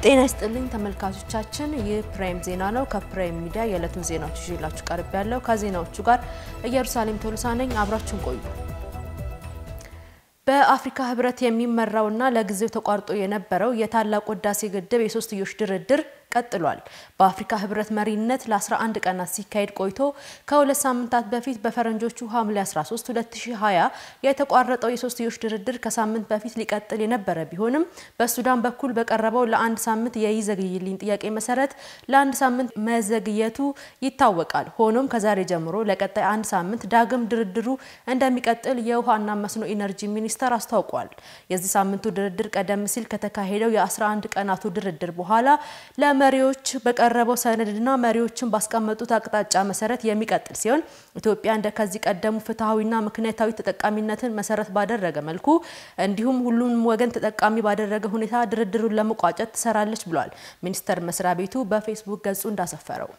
ጤና ይስጥልኝ ተመልካቾቻችን፣ ይህ ፕራይም ዜና ነው። ከፕራይም ሚዲያ የዕለቱን ዜናዎች ይዤላችሁ ቀርብ ያለው ከዜናዎቹ ጋር ኢየሩሳሌም ቶሎሳ ነኝ። አብራችሁን ቆዩ። በአፍሪካ ህብረት የሚመራውና ለጊዜው ተቋርጦ የነበረው የታላቁ ህዳሴ ግድብ የሶስትዮሽ ድርድር ቀጥሏል። በአፍሪካ ህብረት መሪነት ለ11 ቀናት ሲካሄድ ቆይቶ ከሁለት ሳምንታት በፊት በፈረንጆቹ ሐምሌ 13 2020 የተቋረጠው የሶስትዮሽ ድርድር ከሳምንት በፊት ሊቀጥል የነበረ ቢሆንም በሱዳን በኩል በቀረበው ለአንድ ሳምንት የይዘግይልኝ ጥያቄ መሰረት ለአንድ ሳምንት መዘግየቱ ይታወቃል። ሆኖም ከዛሬ ጀምሮ ለቀጣይ አንድ ሳምንት ዳግም ድርድሩ እንደሚቀጥል የውሃና መስኖ ኢነርጂ ሚኒስቴር አስታውቋል። የዚህ ሳምንቱ ድርድር ቀደም ሲል ከተካሄደው የ11 ቀናቱ ድርድር በኋላ መሪዎች በቀረበው ሰነድና መሪዎችን ባስቀመጡት አቅጣጫ መሰረት የሚቀጥል ሲሆን ኢትዮጵያ እንደ ከዚህ ቀደሙ ፍትሐዊና ምክንያታዊ ተጠቃሚነትን መሰረት ባደረገ መልኩ እንዲሁም ሁሉንም ወገን ተጠቃሚ ባደረገ ሁኔታ ድርድሩን ለመቋጨት ትሰራለች ብሏል። ሚኒስቴር መስሪያ ቤቱ በፌስቡክ ገጹ እንዳሰፈረው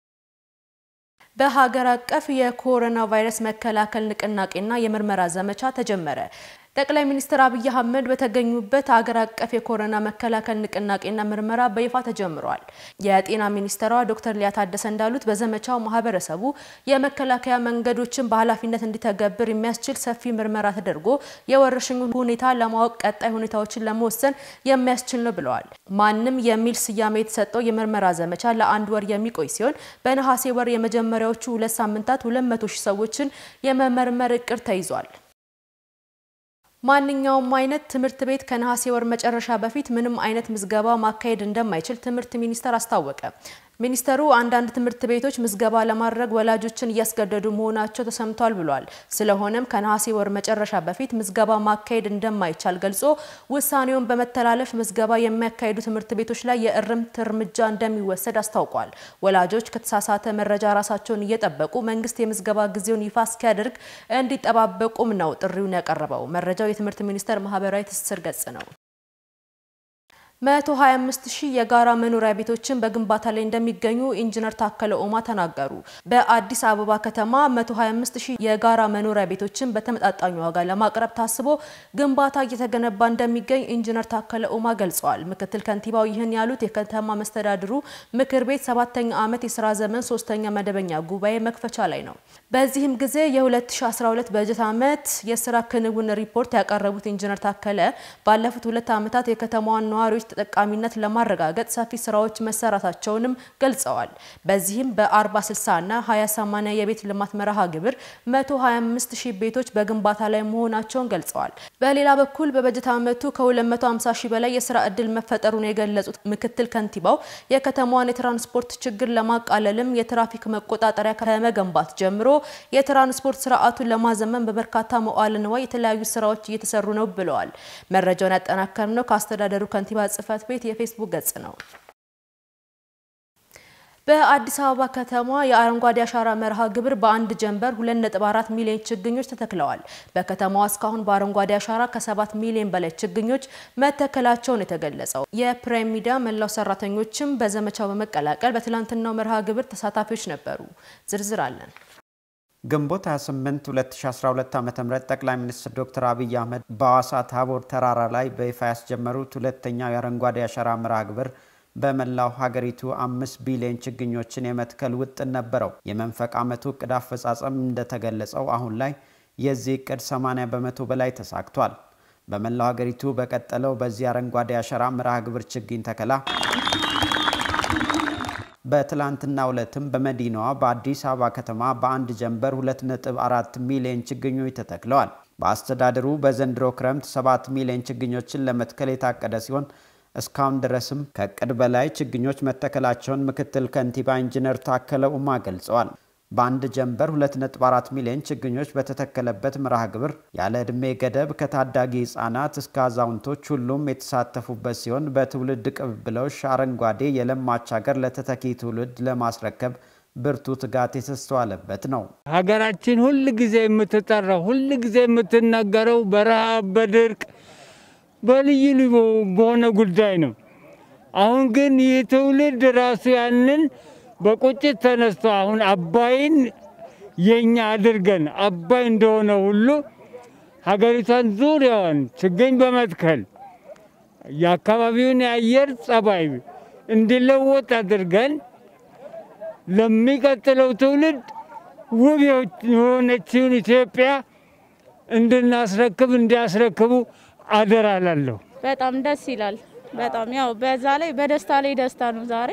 በሀገር አቀፍ የኮሮና ቫይረስ መከላከል ንቅናቄና የምርመራ ዘመቻ ተጀመረ። ጠቅላይ ሚኒስትር አብይ አህመድ በተገኙበት ሀገር አቀፍ የኮሮና መከላከል ንቅናቄና ምርመራ በይፋ ተጀምሯል። የጤና ሚኒስትሯ ዶክተር ሊያ ታደሰ እንዳሉት በዘመቻው ማህበረሰቡ የመከላከያ መንገዶችን በኃላፊነት እንዲተገብር የሚያስችል ሰፊ ምርመራ ተደርጎ የወረርሽኙ ሁኔታ ለማወቅ ቀጣይ ሁኔታዎችን ለመወሰን የሚያስችል ነው ብለዋል። ማንም የሚል ስያሜ የተሰጠው የምርመራ ዘመቻ ለአንድ ወር የሚቆይ ሲሆን በነሐሴ ወር የመጀመሪያዎቹ ሁለት ሳምንታት ሁለት መቶ ሺህ ሰዎችን የመመርመር እቅድ ተይዟል። ማንኛውም አይነት ትምህርት ቤት ከነሐሴ ወር መጨረሻ በፊት ምንም አይነት ምዝገባ ማካሄድ እንደማይችል ትምህርት ሚኒስቴር አስታወቀ። ሚኒስተሩ አንዳንድ ትምህርት ቤቶች ምዝገባ ለማድረግ ወላጆችን እያስገደዱ መሆናቸው ተሰምቷል ብሏል። ስለሆነም ከነሐሴ ወር መጨረሻ በፊት ምዝገባ ማካሄድ እንደማይቻል ገልጾ ውሳኔውን በመተላለፍ ምዝገባ የሚያካሂዱ ትምህርት ቤቶች ላይ የእርምት እርምጃ እንደሚወሰድ አስታውቋል። ወላጆች ከተሳሳተ መረጃ ራሳቸውን እየጠበቁ መንግስት የምዝገባ ጊዜውን ይፋ እስኪያደርግ እንዲጠባበቁም ነው ጥሪውን ያቀረበው። መረጃው የትምህርት ሚኒስቴር ማህበራዊ ትስስር ገጽ ነው። 125 ሺህ የጋራ መኖሪያ ቤቶችን በግንባታ ላይ እንደሚገኙ ኢንጂነር ታከለ ኡማ ተናገሩ። በአዲስ አበባ ከተማ 125 ሺህ የጋራ መኖሪያ ቤቶችን በተመጣጣኝ ዋጋ ለማቅረብ ታስቦ ግንባታ እየተገነባ እንደሚገኝ ኢንጂነር ታከለ ኡማ ገልጸዋል። ምክትል ከንቲባው ይህን ያሉት የከተማ መስተዳድሩ ምክር ቤት ሰባተኛ ዓመት የስራ ዘመን ሶስተኛ መደበኛ ጉባኤ መክፈቻ ላይ ነው። በዚህም ጊዜ የ2012 በጀት ዓመት የስራ ክንውን ሪፖርት ያቀረቡት ኢንጂነር ታከለ ባለፉት ሁለት ዓመታት የከተማዋን ነዋሪዎች ተጠቃሚነት ለማረጋገጥ ሰፊ ስራዎች መሰራታቸውንም ገልጸዋል። በዚህም በ40/60 እና 20/80 የቤት ልማት መርሃ ግብር 125 ሺህ ቤቶች በግንባታ ላይ መሆናቸውን ገልጸዋል። በሌላ በኩል በበጀት ዓመቱ ከ250 ሺህ በላይ የስራ ዕድል መፈጠሩን የገለጹት ምክትል ከንቲባው የከተማዋን የትራንስፖርት ችግር ለማቃለልም የትራፊክ መቆጣጠሪያ ከመገንባት ጀምሮ የትራንስፖርት ስርዓቱን ለማዘመን በበርካታ መዋዕለ ንዋይ የተለያዩ ስራዎች እየተሰሩ ነው ብለዋል። መረጃውን ያጠናከርነው ከአስተዳደሩ ከንቲባ ጽህፈት ቤት የፌስቡክ ገጽ ነው። በአዲስ አበባ ከተማ የአረንጓዴ አሻራ መርሃ ግብር በአንድ ጀንበር 2.4 ሚሊዮን ችግኞች ተተክለዋል። በከተማዋ እስካሁን በአረንጓዴ አሻራ ከ7 ሚሊዮን በላይ ችግኞች መተከላቸውን የተገለጸው የፕራይም ሚዲያ መላው ሰራተኞችም በዘመቻው በመቀላቀል በትላንትናው መርሃ ግብር ተሳታፊዎች ነበሩ። ዝርዝር አለን። ግንቦት 28 2012 ዓ.ም ጠቅላይ ሚኒስትር ዶክተር አብይ አህመድ በሐዋሳ ታቦር ተራራ ላይ በይፋ ያስጀመሩት ሁለተኛው የአረንጓዴ አሻራ መርሃ ግብር በመላው ሀገሪቱ አምስት ቢሊዮን ችግኞችን የመትከል ውጥን ነበረው። የመንፈቅ ዓመቱ እቅድ አፈጻጸም እንደተገለጸው አሁን ላይ የዚህ እቅድ 80 በመቶ በላይ ተሳክቷል። በመላው ሀገሪቱ በቀጠለው በዚህ አረንጓዴ አሻራ መርሃ ግብር ችግኝ ተከላ በትላንትና ዕለትም በመዲናዋ በአዲስ አበባ ከተማ በአንድ ጀንበር 2.4 ሚሊዮን ችግኞች ተተክለዋል። በአስተዳደሩ በዘንድሮ ክረምት 7 ሚሊዮን ችግኞችን ለመትከል የታቀደ ሲሆን እስካሁን ድረስም ከእቅድ በላይ ችግኞች መተከላቸውን ምክትል ከንቲባ ኢንጂነር ታከለ ኡማ ገልጸዋል። በአንድ ጀንበር 2.4 ሚሊዮን ችግኞች በተተከለበት መርሃ ግብር ያለ ዕድሜ ገደብ ከታዳጊ ሕፃናት እስከ አዛውንቶች ሁሉም የተሳተፉበት ሲሆን በትውልድ ቅብብሎሽ አረንጓዴ የለማች ሀገር ለተተኪ ትውልድ ለማስረከብ ብርቱ ትጋት የተስተዋለበት ነው። ሀገራችን ሁል ጊዜ የምትጠራው ሁል ጊዜ የምትነገረው በረሃብ በድርቅ በልዩ ልዩ በሆነ ጉዳይ ነው። አሁን ግን ይህ ትውልድ ራሱ ያንን በቁጭት ተነስቶ አሁን አባይን የኛ አድርገን አባይ እንደሆነ ሁሉ ሀገሪቷን ዙሪያዋን ችግኝ በመትከል የአካባቢውን የአየር ጸባይ እንዲለወጥ አድርገን ለሚቀጥለው ትውልድ ውብ የሆነችውን ኢትዮጵያ እንድናስረክብ እንዲያስረክቡ አደራ እላለሁ። በጣም ደስ ይላል። በጣም ያው በዛ ላይ በደስታ ላይ ደስታ ነው። ዛሬ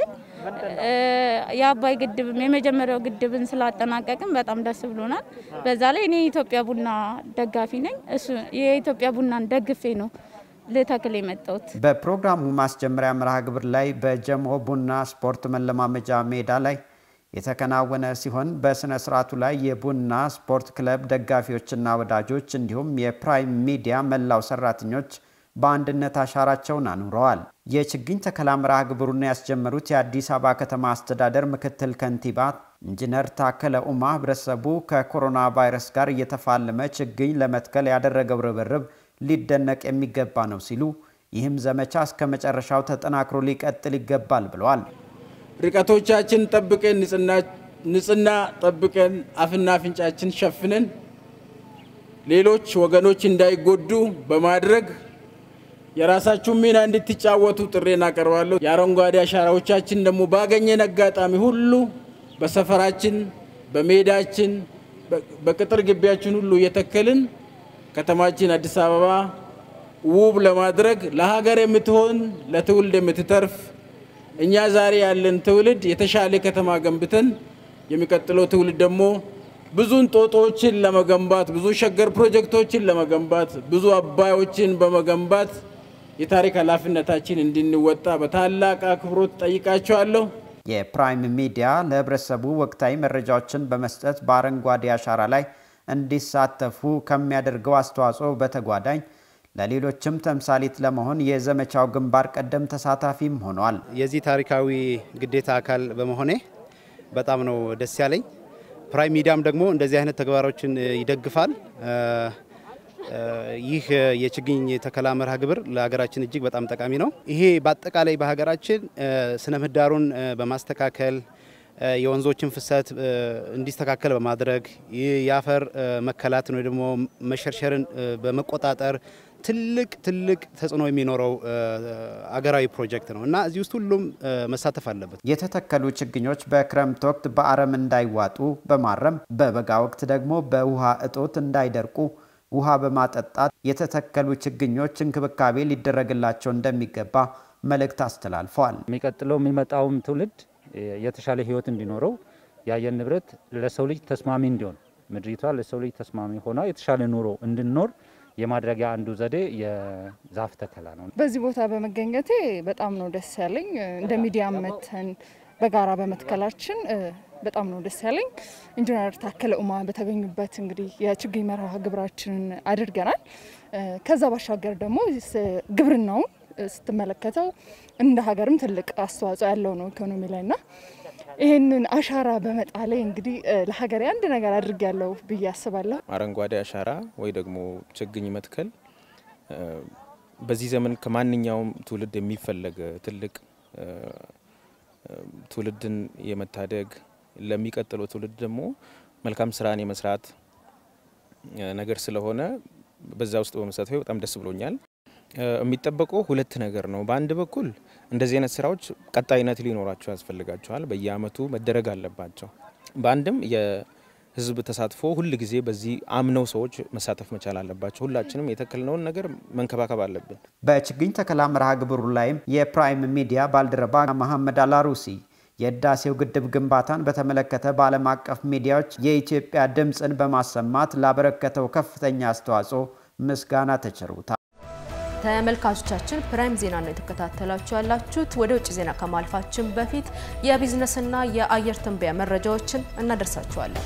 የአባይ ግድብም የመጀመሪያው ግድብን ስላጠናቀቅም በጣም ደስ ብሎናል። በዛ ላይ እኔ የኢትዮጵያ ቡና ደጋፊ ነኝ። እሱ የኢትዮጵያ ቡናን ደግፌ ነው ልተክል የመጣሁት። በፕሮግራሙ ማስጀመሪያ መርሃ ግብር ላይ በጀሞ ቡና ስፖርት መለማመጃ ሜዳ ላይ የተከናወነ ሲሆን በስነ ስርዓቱ ላይ የቡና ስፖርት ክለብ ደጋፊዎችና ወዳጆች እንዲሁም የፕራይም ሚዲያ መላው ሰራተኞች በአንድነት አሻራቸውን አኑረዋል። የችግኝ ተከላ መርሃ ግብሩን ያስጀመሩት የአዲስ አበባ ከተማ አስተዳደር ምክትል ከንቲባ ኢንጂነር ታከለ ኡማ ህብረተሰቡ ከኮሮና ቫይረስ ጋር እየተፋለመ ችግኝ ለመትከል ያደረገው ርብርብ ሊደነቅ የሚገባ ነው ሲሉ ይህም ዘመቻ እስከ መጨረሻው ተጠናክሮ ሊቀጥል ይገባል ብለዋል። ርቀቶቻችን ጠብቀን ንጽህና ጠብቀን አፍና አፍንጫችን ሸፍነን ሌሎች ወገኖች እንዳይጎዱ በማድረግ የራሳችሁን ሚና እንድትጫወቱ ጥሬን አቀርባለሁ። የአረንጓዴ አሻራዎቻችን ደግሞ ባገኘን አጋጣሚ ሁሉ በሰፈራችን፣ በሜዳችን፣ በቅጥር ግቢያችን ሁሉ እየተከልን ከተማችን አዲስ አበባ ውብ ለማድረግ ለሀገር የምትሆን ለትውልድ የምትተርፍ እኛ ዛሬ ያለን ትውልድ የተሻለ ከተማ ገንብተን የሚቀጥለው ትውልድ ደግሞ ብዙ እንጦጦችን ለመገንባት ብዙ ሸገር ፕሮጀክቶችን ለመገንባት ብዙ አባዮችን በመገንባት የታሪክ ኃላፊነታችን እንድንወጣ በታላቅ አክብሮት ጠይቃቸዋለሁ። የፕራይም ሚዲያ ለህብረተሰቡ ወቅታዊ መረጃዎችን በመስጠት በአረንጓዴ አሻራ ላይ እንዲሳተፉ ከሚያደርገው አስተዋጽኦ በተጓዳኝ ለሌሎችም ተምሳሌት ለመሆን የዘመቻው ግንባር ቀደም ተሳታፊም ሆኗል። የዚህ ታሪካዊ ግዴታ አካል በመሆኔ በጣም ነው ደስ ያለኝ። ፕራይም ሚዲያም ደግሞ እንደዚህ አይነት ተግባሮችን ይደግፋል። ይህ የችግኝ ተከላ መርሃ ግብር ለሀገራችን እጅግ በጣም ጠቃሚ ነው። ይሄ በአጠቃላይ በሀገራችን ስነ ምህዳሩን በማስተካከል የወንዞችን ፍሰት እንዲስተካከል በማድረግ የአፈር መከላትን ወይ ደግሞ መሸርሸርን በመቆጣጠር ትልቅ ትልቅ ተጽዕኖ የሚኖረው አገራዊ ፕሮጀክት ነው እና እዚህ ውስጥ ሁሉም መሳተፍ አለበት። የተተከሉ ችግኞች በክረምት ወቅት በአረም እንዳይዋጡ በማረም በበጋ ወቅት ደግሞ በውሃ እጦት እንዳይደርቁ ውሃ በማጠጣት የተተከሉ ችግኞች እንክብካቤ ሊደረግላቸው እንደሚገባ መልእክት አስተላልፈዋል። የሚቀጥለው የሚመጣውም ትውልድ የተሻለ ሕይወት እንዲኖረው የአየር ንብረት ለሰው ልጅ ተስማሚ እንዲሆን ምድሪቷ ለሰው ልጅ ተስማሚ ሆና የተሻለ ኑሮ እንድንኖር የማድረጊያ አንዱ ዘዴ የዛፍ ተከላ ነው። በዚህ ቦታ በመገኘቴ በጣም ነው ደስ ያለኝ። እንደ ሚዲያ መተን በጋራ በመትከላችን በጣም ነው ደስ ያለኝ። ኢንጂነር ታከለ ኡማ በተገኙበት እንግዲህ የችግኝ መርሃ ግብራችንን አድርገናል። ከዛ ባሻገር ደግሞ ግብርናውን ስትመለከተው እንደ ሀገርም ትልቅ አስተዋጽኦ ያለው ነው ኢኮኖሚ ላይ ና ይህንን አሻራ በመጣሌ እንግዲህ ለሀገሬ አንድ ነገር አድርግ ያለው ብዬ አስባለሁ። አረንጓዴ አሻራ ወይ ደግሞ ችግኝ መትከል በዚህ ዘመን ከማንኛውም ትውልድ የሚፈለግ ትልቅ ትውልድን የመታደግ ለሚቀጥለው ትውልድ ደግሞ መልካም ስራን የመስራት ነገር ስለሆነ በዛ ውስጥ በመሳተፌ በጣም ደስ ብሎኛል። የሚጠበቀው ሁለት ነገር ነው። በአንድ በኩል እንደዚህ አይነት ስራዎች ቀጣይነት ሊኖራቸው ያስፈልጋቸዋል። በየአመቱ መደረግ አለባቸው። በአንድም የህዝብ ተሳትፎ ሁል ጊዜ በዚህ አምነው ሰዎች መሳተፍ መቻል አለባቸው። ሁላችንም የተከልነውን ነገር መንከባከብ አለብን። በችግኝ ተከላ መርሃ ግብሩ ላይም የፕራይም ሚዲያ ባልደረባ መሐመድ አላሩሲ የህዳሴው ግድብ ግንባታን በተመለከተ በዓለም አቀፍ ሚዲያዎች የኢትዮጵያ ድምፅን በማሰማት ላበረከተው ከፍተኛ አስተዋጽኦ ምስጋና ተቸሩታል። ተመልካቾቻችን ፕራይም ዜና ነው የተከታተላችሁ ያላችሁት። ወደ ውጭ ዜና ከማልፋችን በፊት የቢዝነስና የአየር ትንበያ መረጃዎችን እናደርሳችኋለን።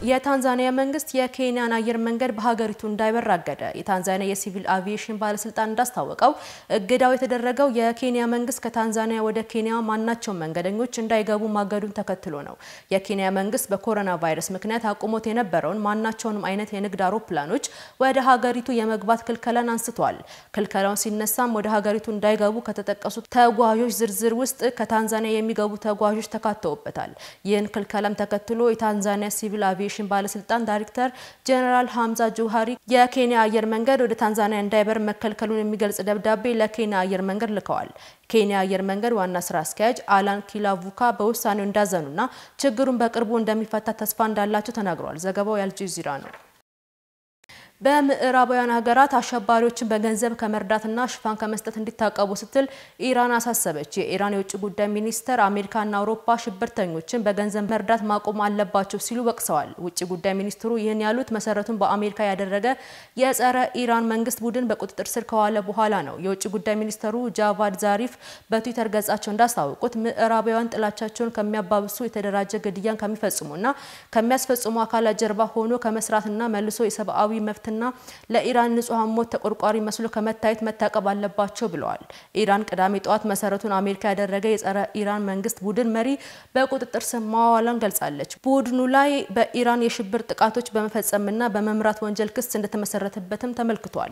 የታንዛኒያ መንግስት የኬንያን አየር መንገድ በሀገሪቱ እንዳይበር አገደ። የታንዛኒያ የሲቪል አቪዬሽን ባለስልጣን እንዳስታወቀው እገዳው የተደረገው የኬንያ መንግስት ከታንዛኒያ ወደ ኬንያ ማናቸውም መንገደኞች እንዳይገቡ ማገዱን ተከትሎ ነው። የኬንያ መንግስት በኮሮና ቫይረስ ምክንያት አቁሞት የነበረውን ማናቸውንም አይነት የንግድ አውሮፕላኖች ወደ ሀገሪቱ የመግባት ክልከላን አንስቷል። ክልከላውን ሲነሳም ወደ ሀገሪቱ እንዳይገቡ ከተጠቀሱት ተጓዦች ዝርዝር ውስጥ ከታንዛኒያ የሚገቡ ተጓዦች ተካተውበታል። ይህን ክልከላም ተከትሎ የታንዛኒያ ሲቪል አቪዬሽን ባለስልጣን ዳይሬክተር ጀነራል ሀምዛ ጆሃሪ የኬንያ አየር መንገድ ወደ ታንዛኒያ እንዳይበር መከልከሉን የሚገልጽ ደብዳቤ ለኬንያ አየር መንገድ ልከዋል። ኬንያ አየር መንገድ ዋና ስራ አስኪያጅ አላን ኪላቩካ በውሳኔው እንዳዘኑና ችግሩን በቅርቡ እንደሚፈታ ተስፋ እንዳላቸው ተናግረዋል። ዘገባው የአልጀዚራ ነው። በምዕራባውያን ሀገራት አሸባሪዎችን በገንዘብ ከመርዳትና ሽፋን ከመስጠት እንዲታቀቡ ስትል ኢራን አሳሰበች። የኢራን የውጭ ጉዳይ ሚኒስተር አሜሪካና አውሮፓ ሽብርተኞችን በገንዘብ መርዳት ማቆም አለባቸው ሲሉ ወቅሰዋል። ውጭ ጉዳይ ሚኒስትሩ ይህን ያሉት መሰረቱን በአሜሪካ ያደረገ የጸረ ኢራን መንግስት ቡድን በቁጥጥር ስር ከዋለ በኋላ ነው። የውጭ ጉዳይ ሚኒስተሩ ጃቫድ ዛሪፍ በትዊተር ገጻቸው እንዳስታወቁት ምዕራባውያን ጥላቻቸውን ከሚያባብሱ የተደራጀ ግድያን ከሚፈጽሙና ከሚያስፈጽሙ አካላት ጀርባ ሆኖ ከመስራትና መልሶ የሰብአዊ መብት ና ለኢራን ንጹሐን ሞት ተቆርቋሪ መስሎ ከመታየት መታቀብ አለባቸው ብለዋል። ኢራን ቅዳሜ ጠዋት መሰረቱን አሜሪካ ያደረገ የጸረ ኢራን መንግስት ቡድን መሪ በቁጥጥር ስር ማዋሏን ገልጻለች። ቡድኑ ላይ በኢራን የሽብር ጥቃቶች በመፈጸምና በመምራት ወንጀል ክስ እንደተመሰረተበትም ተመልክቷል።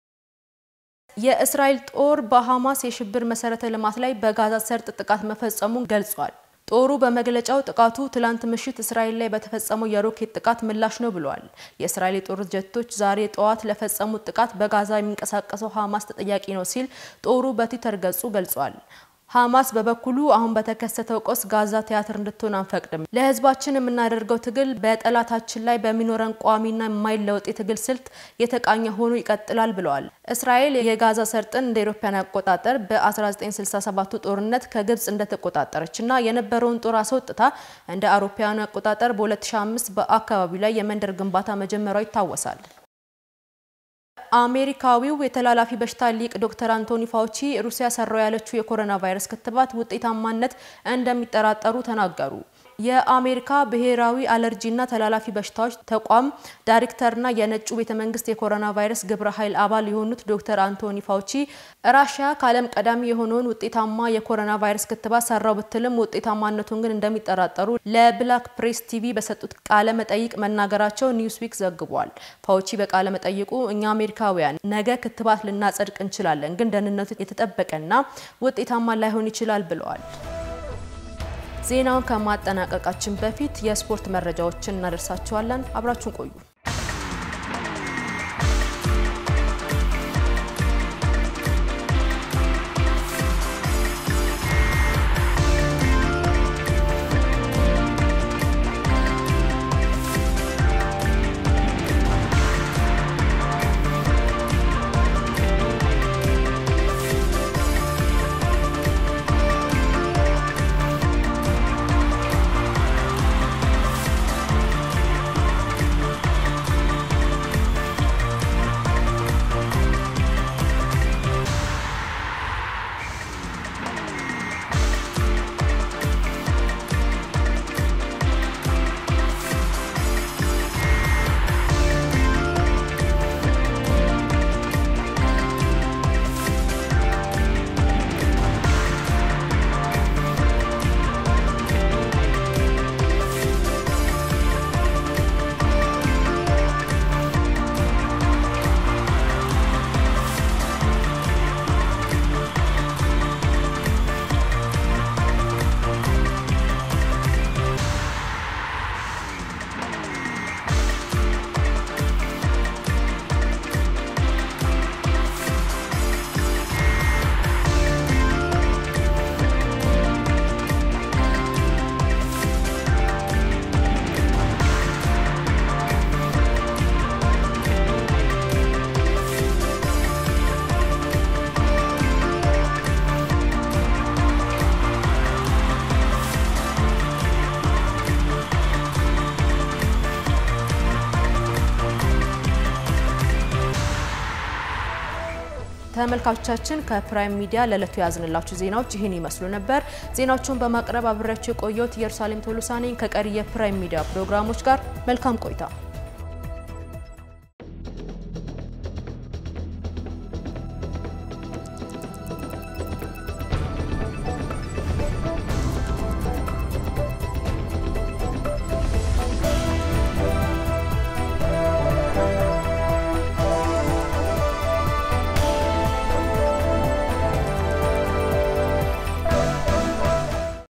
የእስራኤል ጦር በሐማስ የሽብር መሰረተ ልማት ላይ በጋዛ ሰርጥ ጥቃት መፈጸሙን ገልጿል። ጦሩ በመግለጫው ጥቃቱ ትላንት ምሽት እስራኤል ላይ በተፈጸመው የሮኬት ጥቃት ምላሽ ነው ብለዋል። የእስራኤል የጦር ጀቶች ዛሬ ጠዋት ለፈጸሙት ጥቃት በጋዛ የሚንቀሳቀሰው ሐማስ ተጠያቂ ነው ሲል ጦሩ በትዊተር ገጹ ገልጿል። ሐማስ በበኩሉ አሁን በተከሰተው ቀውስ ጋዛ ቲያትር እንድትሆን አንፈቅድም፣ ለህዝባችን የምናደርገው ትግል በጠላታችን ላይ በሚኖረን ቋሚና የማይለወጥ የትግል ስልት የተቃኘ ሆኖ ይቀጥላል ብለዋል። እስራኤል የጋዛ ሰርጥን እንደ አውሮፓውያን አቆጣጠር በ1967ቱ ጦርነት ከግብጽ እንደተቆጣጠረችና የነበረውን ጦር አስወጥታ እንደ አውሮፓውያኑ አቆጣጠር በ2005 በአካባቢው ላይ የመንደር ግንባታ መጀመሯ ይታወሳል። አሜሪካዊው የተላላፊ በሽታ ሊቅ ዶክተር አንቶኒ ፋውቺ ሩሲያ ሰራው ያለችው የኮሮና ቫይረስ ክትባት ውጤታማነት እንደሚጠራጠሩ ተናገሩ። የአሜሪካ ብሔራዊ አለርጂና ተላላፊ በሽታዎች ተቋም ዳይሬክተርና የነጩ ቤተ መንግስት የኮሮና ቫይረስ ግብረ ኃይል አባል የሆኑት ዶክተር አንቶኒ ፋውቺ ራሽያ ከዓለም ቀዳሚ የሆነውን ውጤታማ የኮሮና ቫይረስ ክትባት ሰራው ብትልም ውጤታማነቱን ግን እንደሚጠራጠሩ ለብላክ ፕሬስ ቲቪ በሰጡት ቃለ መጠይቅ መናገራቸው ኒውስዊክ ዘግቧል። ፋውቺ በቃለ መጠይቁ እኛ አሜሪካውያን ነገ ክትባት ልናጸድቅ እንችላለን፣ ግን ደህንነቱ የተጠበቀና ውጤታማ ላይሆን ይችላል ብለዋል። ዜናውን ከማጠናቀቃችን በፊት የስፖርት መረጃዎችን እናደርሳችኋለን። አብራችሁን ቆዩ። ተመልካቾቻችን ከፕራይም ሚዲያ ለዕለቱ ያዝንላችሁ ዜናዎች ይህን ይመስሉ ነበር። ዜናዎቹን በማቅረብ አብሬያችሁ የቆየሁት ኢየሩሳሌም ቶሎሳ ነኝ። ከቀሪ የፕራይም ሚዲያ ፕሮግራሞች ጋር መልካም ቆይታ